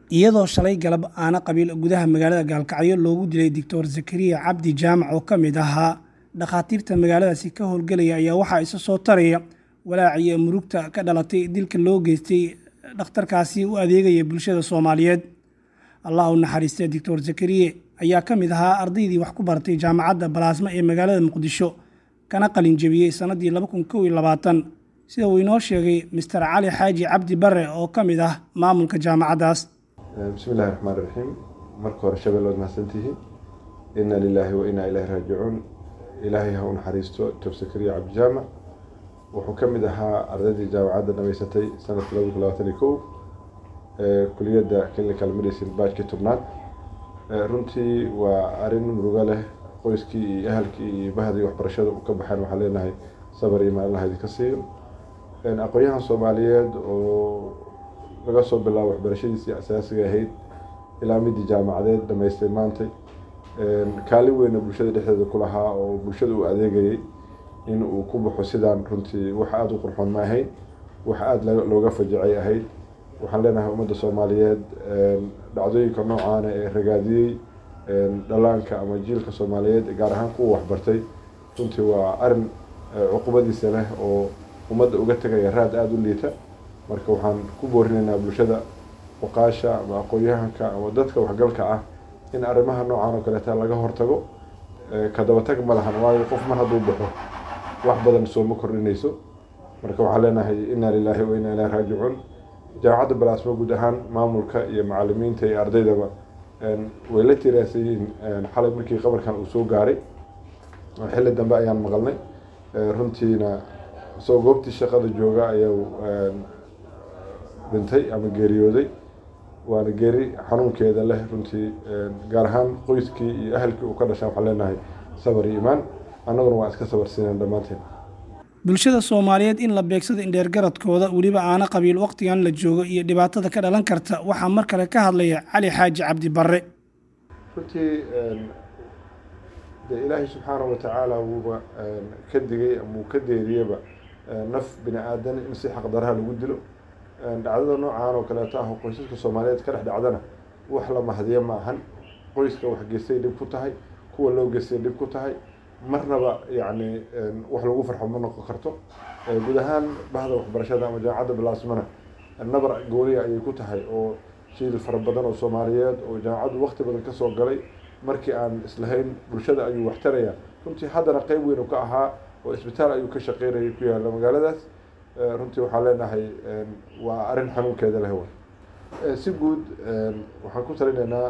iyadoo shalay galab aana qabiil gudaha magaalada gaalkacyo loogu dilay doctor zakariya cabdi jaamac oo ka mid ahaa dhakhaatiirta magaaladaasi ka howlgelaya ayaa waxaa isa soo taraya walaaciyo murugta ka dhalatay dilka loo geystay dhakhtarkaasi u adeegaya bulshada soomaaliyeed allah u naxariistay doctor zakariye ayaa ka mid ahaa ardaydii wax ku baratay jaamacadda balaasma ee magaalada muqdisho kana qalin jebiyey sannaddii laba kun kow iyo labaatan sida uu inoo sheegay master cali xaaji cabdi bare oo ka mid ah maamulka jaamacaddaas bismi illahi raxmaan iraxiim marka hore shabel waad mahadsantihiin inna lilaahi wa innaa ilaahi raajicuun ilaahay ha u naxariisto doctor zakariya cabdijaamac wuxuu ka mid ahaa ardaydii jaamacadda dhamaysatay sanadka laba kun labaatan iyo kow kuliyadda clinical medicine baajkii tobnaad runtii waa arrin murugo leh qoyskii iyo ahalkii iyo bahdii waxbarashada u ka baxeen waxaan leenahay sabar iyo maalinaha idinka siiyo aqoon-yahan soomaaliyeed oo laga soo bilaabo waxbarashadiisii asaasiga ahayd ilaa midii jaamacadeed dhamaystay maantay kaalin weyna bulshada dhexdeeda ku lahaa oo bulshada uu adeegayay in uu ku baxo sidaan runtii wax aada u qurxoon ma ahayn wax aada looga fajicay ahayd waxaan leenahay ummadda soomaaliyeed dhacdooyinka noocaana ee ragaadiyey dhalaanka ama jiilka soomaaliyeed gaar ahaan kuwa waxbartay runtii waa arin cuqubadiisa leh oo ummadda uga tegaya raad aada u liita marka waxaan ku boorinaynaa bulshada oqaasha ama aqoon-yahanka ama dadka waxgalka ah in arrimaha noocan oo kaleeta laga hortago ka dabatag ma lahan waayo qof mar hadduu baxo wax badan sooma kordhinayso marka waxaan leenahay inna lilaahi wa inna ilahi raajicuun jaamacadda balaasmo guud ahaan maamulka iyo macalimiinta iyo ardaydaba way la tiraansan yihiin xalay markii qabarkan uu soo gaaray xilli dambe ayaan maqalnay runtiina isagoo goobtii shaqada jooga ayuu dhintay ama geeriyooday waana geeri xanuunkeeda leh runtii gaar ahaan qoyskii iyo ahalkii uu ka dhashaa waxaan leenahay sabar iyo imaan annaguna waan iska sabarsiineen dhammaanteen bulshada soomaaliyeed in la beegsado indheergaradkooda weliba aana qabiil wakhtigan la joogo iyo dhibaatada ka dhalan karta waxaa mar kale ka hadlaya cali xaaji cabdi barre runtii dee ilaahay subxaana wa tacaala wuuba ka digay ama uu ka deeriyaba naf bini aadan in si xaqdaraha lagu dilo dhacdada noocaan oo kaleeto ah oo qoysaska soomaaliyeed ka dhex dhacdana wax la mahdiyo ma ahan qoyska wax geystay dhib ku tahay kuwa loo geystay dhib ku tahay marnaba yacni wax lagu farxo ma noqon karto guud ahaan bahda waxbarashada ama jaamacadda balaasmana nabar gooniya ayay ku tahay oo shiil fara badan oo soomaaliyeed oo jaamacaddu wakti badan kasoo galay markii aan islahayn bulshada ayuu waxtaraya runtii haddana qeyb weyn ka ahaa oo isbitaal ayuu ka shaqeynayay ku yaalla magaaladaas runtii waxaan leenahay waa arrin xanuunkeeda leh way si guud waxaan ku talinaynaa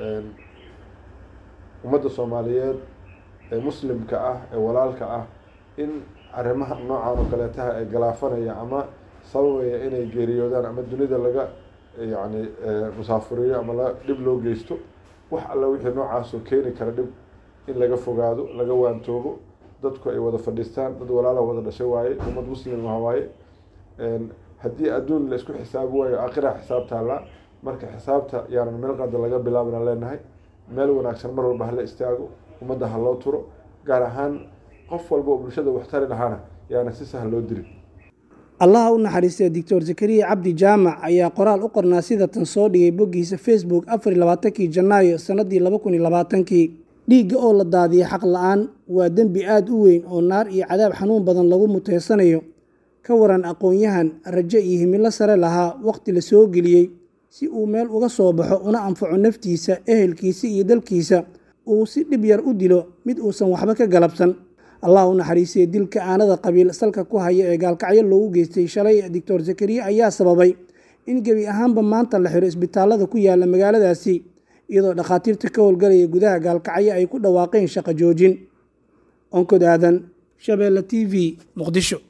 ummadda soomaaliyeed ee muslimka ah ee walaalka ah in arrimaha noocan oo kaleetaha ee galaafanaya ama sababaya inay geeriyoodaan ama dunida laga yacni musaafuriyo ama la dhib loo geysto wax alla wixii noocaasoo keeni kara dhib in laga fogaado laga waantoobo dadku ay wada fadhiistaan dad walaala wada dhashay waaye ummad muslimah waaye haddii adduun la isku xisaabi waayo aakhira xisaab taallaa marka xisaabta yaanan meel qada laga bilaabna leenahay meel wanaagsan mar walba hala istaago ummadda ha loo turo gaar ahaan qof walba oo bulshada waxtari lahaana yaana si sahal loo dilin allaha u naxariistay doctor zakariya cabdi jaamac ayaa qoraal u qornaa sida tan soo dhigay boggiisa facebook afar iyo labaatankii janaayo sannaddii laba kun iyo labaatankii dhiigga oo la daadiyay xaq la-aan waa dembi aada u weyn oo naar iyo cadaab xanuun badan lagu muteysanayo ka waran aqoon-yahan rajo iyo himilo sare lahaa wakhti la soo geliyey si uu meel uga soo baxo una anfaco naftiisa ehelkiisa iyo dalkiisa uu si dhib yar u dilo mid uusan waxba ka galabsan allah u naxariisay dilka aanada qabiil salka ku haya ee gaalkacyo loogu geystay shalay doctor zakariya ayaa sababay in gebi ahaanba maanta la xiro isbitaallada ku yaala magaaladaasi iyadoo dhakhaatiirta ka howlgalaya gudaha gaalkacyo ay ku dhawaaqeen shaqo joojin onkod aadan shabeelle t v muqdisho